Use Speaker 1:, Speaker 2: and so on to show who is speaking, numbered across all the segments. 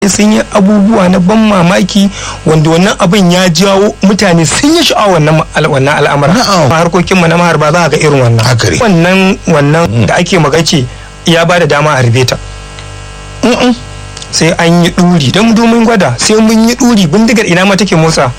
Speaker 1: sun yi abubuwa na ban mamaki wanda wannan abin ya jawo mutane sun yi sha'awa wannan wannan al'amura
Speaker 2: Na'am.
Speaker 1: a harkokin mu na maharba za a ga irin wannan
Speaker 2: Haka ne.
Speaker 1: wannan wannan da ake magace ya ba da dama a harbe ta Mm-mm. sai an yi ɗuri don domin gwada sai mun yi ɗuri bindigar ina ma take motsa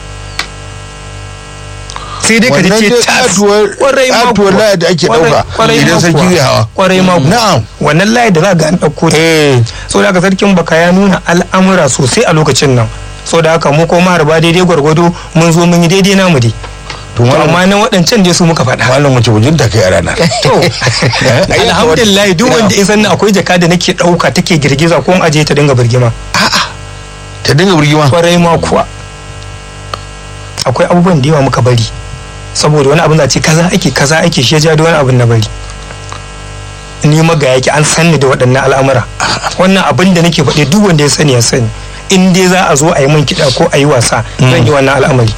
Speaker 1: sai dai ka ji
Speaker 2: Wannan
Speaker 1: ce
Speaker 2: dai
Speaker 1: tas
Speaker 2: katuwar-
Speaker 1: kwarai ma
Speaker 2: katuwar
Speaker 1: kuwa.
Speaker 2: laya da ake
Speaker 1: Kwarai-
Speaker 2: ɗauka
Speaker 1: kwarai
Speaker 2: idan
Speaker 1: ma
Speaker 2: sarki
Speaker 1: kuwa.
Speaker 2: zai hawa.
Speaker 1: kwarai ma kuwa.
Speaker 2: Na'am.
Speaker 1: wannan layi da za ga an ɗauko ta
Speaker 2: eh
Speaker 1: so da haka sarkin baka ya nuna al'amura sosai a lokacin nan so da haka mu ko maharba daidai gwargwado mun zo mun yi daidai namu dai
Speaker 2: to
Speaker 1: to
Speaker 2: malam
Speaker 1: amma na waɗancan dai su muka faɗa
Speaker 2: malam wace bujinta kai a ranar
Speaker 1: to alhamdulillah duk wanda ya sanni akwai jaka da nake ɗauka take girgiza ko in aje ta dinga birgima
Speaker 2: ta dinga burgima
Speaker 1: kwarai ma kuwa akwai abubuwan da yawa muka bari saboda wani abin da ce kaza ake kaza ake shi ya ja da wani abin na bari ni maga yake an sanni da waɗannan al'amura wannan abin da nake faɗi duk wanda ya sani ya sani in dai za a zo a yi min kiɗa ko a yi wasa zan yi wannan al'amari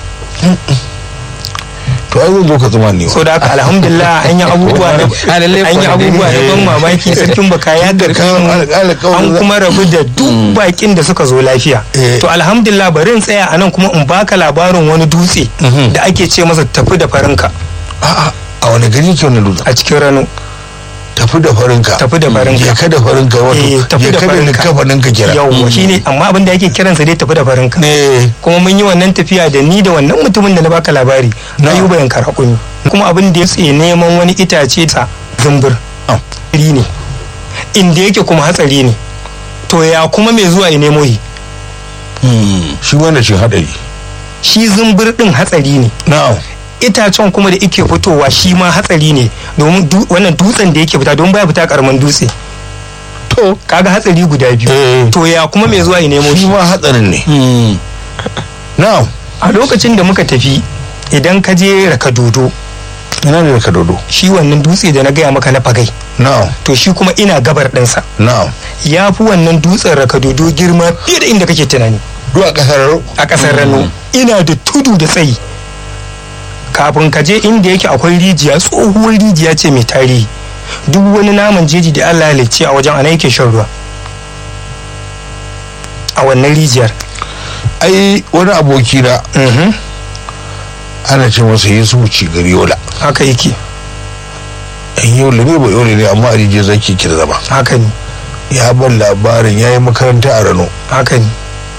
Speaker 2: to ai zan zo ka tsuma ne
Speaker 1: so da haka alhamdulillah an yi abubuwa da
Speaker 3: A lallai
Speaker 1: an yi
Speaker 3: kuwa da
Speaker 1: abubuwa da
Speaker 2: dai.
Speaker 1: ban mamaki sarkin baka ya
Speaker 2: Tunda kan alƙala kawai
Speaker 1: an
Speaker 2: za-
Speaker 1: kuma rabu da duk bakin da suka zo lafiya
Speaker 2: Eh.
Speaker 1: to alhamdulillah bari in tsaya a nan kuma in baka labarin wani dutse da ake ce masa tafi da farinka
Speaker 2: a'a a wani gari ke wani dutsen
Speaker 1: a cikin rano
Speaker 2: tafi da farinka
Speaker 1: Tafi da farinka.
Speaker 2: ya kada farinka
Speaker 1: Eh,
Speaker 2: wato
Speaker 1: tafi
Speaker 2: ya
Speaker 1: da
Speaker 2: kada
Speaker 1: farinka.
Speaker 2: likafaninka kira
Speaker 1: yawwa shine amma abin da ake kiransa dai tafi da farinka
Speaker 2: ne
Speaker 1: kuma mun yi wannan tafiya da ni da wannan mutumin da na baka labari na
Speaker 2: Na.
Speaker 1: yi bayan karakuni kuma abin da ya tsaye neman wani itace sa zumbur
Speaker 2: Ah.
Speaker 1: hatsari ne inda yake kuma hatsari ne to ya kuma mai zuwa ya nemo yi
Speaker 2: shi wanda shi hadari
Speaker 1: shi zumbur din hatsari ne
Speaker 2: na'am
Speaker 1: itacen kuma da yake fitowa shi ma hatsari ne domin du- wannan dutsen da yake fita don baya fita karamin dutse
Speaker 2: to
Speaker 1: kaga hatsari guda biyu
Speaker 2: Eh.
Speaker 1: to ya kuma mai zuwa ya nemo
Speaker 2: shi
Speaker 1: shi
Speaker 2: ma hatsarin ne na'am
Speaker 1: a lokacin da muka tafi idan ka je raka dodo
Speaker 2: ina ne ka dodo
Speaker 1: shi wannan dutse da na gaya maka na fagai
Speaker 2: na'am
Speaker 1: to shi kuma ina gabar ɗinsa
Speaker 2: na'am
Speaker 1: ya fi wannan dutsen raka dodo girma fiye da inda kake tunani
Speaker 2: duk a kasar
Speaker 1: a ƙasar rano ina da tudu da tsayi kafin ka je inda yake akwai rijiya tsohuwar rijiya ce mai tarihi duk wani naman jeji da allah ya halicce a wajen ana yake shan ruwa a wannan rijiyar
Speaker 2: ai wani aboki na
Speaker 1: Mhm,
Speaker 2: ana ce masa yesu ci gari yola
Speaker 1: haka yake
Speaker 2: yan yola ne ba yola ne amma a rijiyar zaki ki da zama
Speaker 1: haka ne
Speaker 2: ya ban labarin ya yi makaranta a rano
Speaker 1: haka ne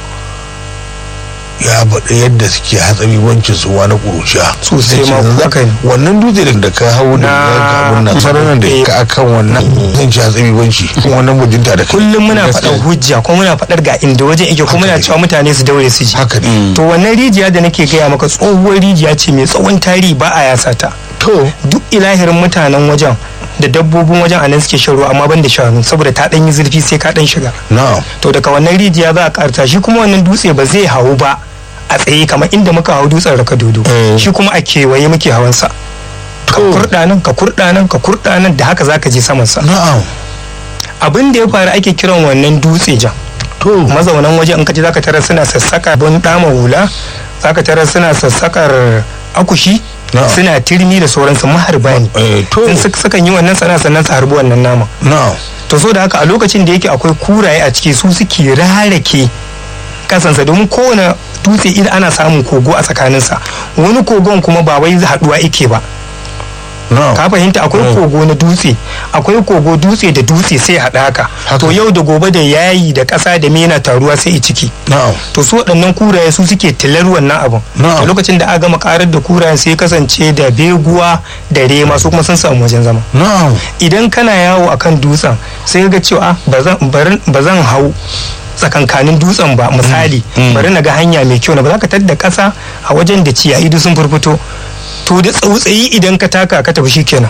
Speaker 2: ya faɗi yadda suke hatsari wancin su na ƙuruciya
Speaker 1: Sosai
Speaker 2: Sai ce,
Speaker 1: ma,
Speaker 2: "Za-
Speaker 1: haka ne."
Speaker 2: wannan dutse da- da ka hau da
Speaker 1: Na-
Speaker 2: ya ka abun nan sararin da
Speaker 1: Eh.
Speaker 2: ka akan wannan zan ci hatsari wanci wannan bujinta da kai
Speaker 1: kullum muna
Speaker 2: Gaskiya.
Speaker 1: faɗar hujja ko muna faɗar ga inda wajen yake ko muna
Speaker 2: Haka ne.
Speaker 1: cewa mutane su daure su ji
Speaker 2: haka ne
Speaker 1: to wannan rijiya da nake gaya maka tsohuwar rijiya ce mai tsawon tarihi ba a yasa ta
Speaker 2: to
Speaker 1: duk ilahirin mutanen wajen da dabbobin wajen a nan suke shan ruwa amma ban da shanu saboda ta ɗan yi zurfi sai ka ɗan shiga
Speaker 2: na'am
Speaker 1: to daga wannan rijiya za a karta shi kuma wannan dutse ba zai hau ba a tsaye kamar inda muka hau dutsen raka dodo
Speaker 2: Eh.
Speaker 1: shi kuma a kewaye muke hawansa ka
Speaker 2: To.
Speaker 1: kurɗa nan ka kurɗa nan ka kurɗa nan da haka zaka je samansa
Speaker 2: na'am
Speaker 1: abin da ya faru ake kiran wannan dutse jan
Speaker 2: to
Speaker 1: mazaunan waje in ka ji zaka tarar suna sassaka don dama hula zaka tarar suna sassakar akushi
Speaker 2: Na'am.
Speaker 1: suna turmi da sauransu maharba ne
Speaker 2: eh, to
Speaker 1: in suka sukan yi wannan sana sannan su harbi wannan nama
Speaker 2: na'am
Speaker 1: to so da haka a lokacin da yake akwai kuraye a ciki su suke rarake kasansa domin kowane dutse idan ana samun kogo a tsakaninsa wani kogon kuma ba wai haduwa yake ba
Speaker 2: na'am
Speaker 1: ka fahimta akwai
Speaker 2: Mm.
Speaker 1: kogo na dutse akwai kogo dutse da dutse sai haɗa haka
Speaker 2: Haka.
Speaker 1: to yau da gobe da yayi da ƙasa da mena taruwa sai i ciki
Speaker 2: na'am
Speaker 1: to su waɗannan kuraye su suke tilar wannan abin
Speaker 2: Na'am.
Speaker 1: a lokacin da aka gama karar da kurayen sai ya kasance da beguwa da rema su kuma sun samu wajen zama
Speaker 2: na'am
Speaker 1: idan kana yawo akan dutsen sai ga cewa "Ah, ba zan- bari- ba zan hau tsakankanin dutsen ba misali
Speaker 2: Mm.
Speaker 1: bari na ga hanya mai kyau na ba za ka tadda ƙasa a wajen da ciyayi duk sun furfuto to da tsautsayi idan ka taka ka tafi shikenan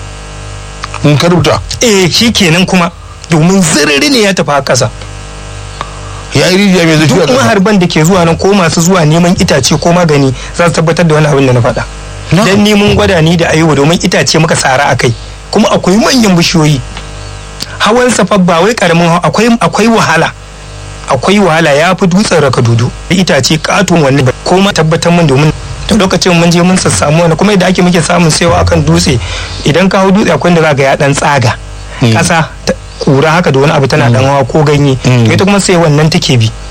Speaker 2: in ka rubuta
Speaker 1: eh shikenan kuma domin ziriri ne ya tafi a ƙasa
Speaker 2: ya yi rijiya mai zafi a
Speaker 1: duk
Speaker 2: ƙasa
Speaker 1: maharban da ke zuwa nan ko masu zuwa neman itace ko magani za su tabbatar da wani abin da na faɗa
Speaker 2: Na'am.
Speaker 1: dan ni mun gwada ni da ayuba domin itace muka tsara a kai kuma akwai manyan bishiyoyi hawan safa ba wai karamin hawa akwai akwai wahala akwai wahala ya fi dutsen raka dudu itace katon wani ba ko ma tabbatar min domin da lokacin mun je mun sassamu wani kuma yadda ake muke samun sayawa akan dutse idan ka hau dutse akwai da za ga ya dan tsaga ƙasa ta- kura haka da wani abu tana dan hawa ko ganye
Speaker 2: Mm.
Speaker 1: ita kuma sai wannan take bi